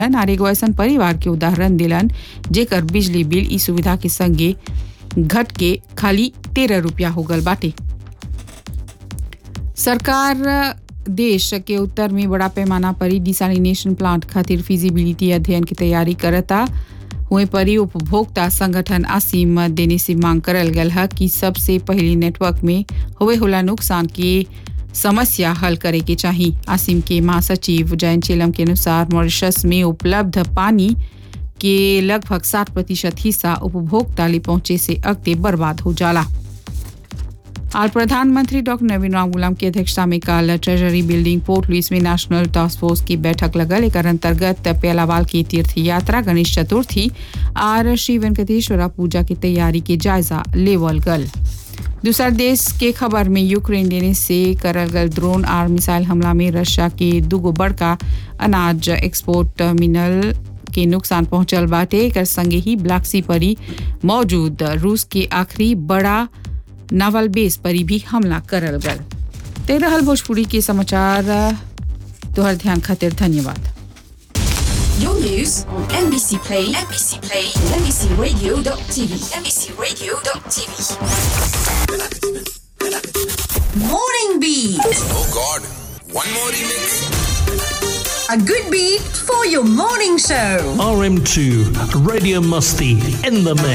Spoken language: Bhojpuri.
और एगो ऐसन परिवार के उदाहरण दिलन जेकर बिजली बिल ई सुविधा के संगे घट के खाली तेरह रुपया हो गल बाटे सरकार देश के उत्तर में बड़ा पैमाना पर डिसालिनेशन प्लांट खातिर फिजिबिलिटी अध्ययन की तैयारी करता हुए परी उपभोक्ता संगठन आसिम देने से मांग करल गल है कि सबसे पहले नेटवर्क में हुए होला नुकसान के समस्या हल करे के चाहिए आसिम के महासचिव जयंत चेलम के अनुसार मॉरिशस में उपलब्ध पानी के लगभग साठ प्रतिशत हिस्सा उपभोक्ता ले पहुंचे से अगते बर्बाद हो जाला आज प्रधानमंत्री डॉक्टर नवीन राम गुलाम की अध्यक्षता में कल ट्रेजरी बिल्डिंग पोर्ट लुइस में नेशनल टास्क फोर्स की बैठक लगल एक अंतर्गत पेलावाल की तीर्थ यात्रा गणेश चतुर्थी और श्री वेंकटेश्वरा पूजा की तैयारी के जायजा लेवल गल दूसरा देश के खबर में यूक्रेन देने से करल गल ड्रोन और मिसाइल हमला में रशिया के दुगो बड़का अनाज एक्सपोर्ट टर्मिनल के नुकसान पहुंचल बाटे एकर संगे ही ब्लैक सी परी मौजूद रूस के आखिरी बड़ा नावल बेस परी भी हमला करल गल ते रहल भोजपुरी के समाचार तोहर ध्यान खातिर धन्यवाद Your news on NBC Play, NBC Play, NBCRadio.tv, NBCRadio.tv. Morning Beat, Oh God, one more remix. a good beat for your morning show. RM2 Radio Musty in the mix.